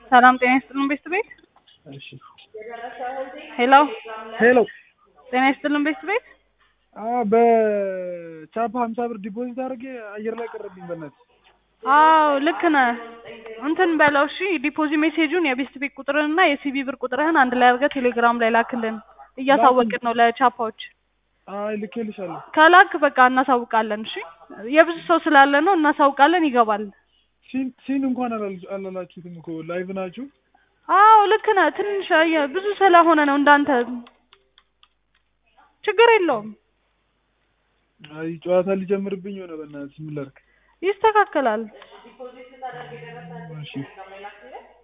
ሰላም ጤና ይስጥልን ቤት ቤት እሺ ሄሎ ሄሎ ጤና ይስጥልን ቤት ቤት አ በቻፓ ሀምሳ ብር ዲፖዚት አድርጌ አየር ላይ ቀረብኝ በእናትህ አዎ ልክ ነህ እንትን በለው እሺ ዲፖዚት ሜሴጁን የቤስት ቤት ቁጥርህንና የሲቢ ብር ቁጥርህን አንድ ላይ አድርገህ ቴሌግራም ላይ ላክልን እያሳወቅን ነው ለቻፓዎች አይ ልኬልሻለሁ ከላክ በቃ እናሳውቃለን እሺ የብዙ ሰው ስላለ ነው እናሳውቃለን ይገባል ሲን ሲን እንኳን አላል- አላላችሁትም እኮ ላይቭ ናችሁ አዎ ልክ ነህ ትንሽ አየህ ብዙ ስለሆነ ነው እንዳንተ ችግር የለውም አይ ጨዋታ ሊጀምርብኝ ሆነ በእናትህ ምን ላድርግ ይስተካከላል እሺ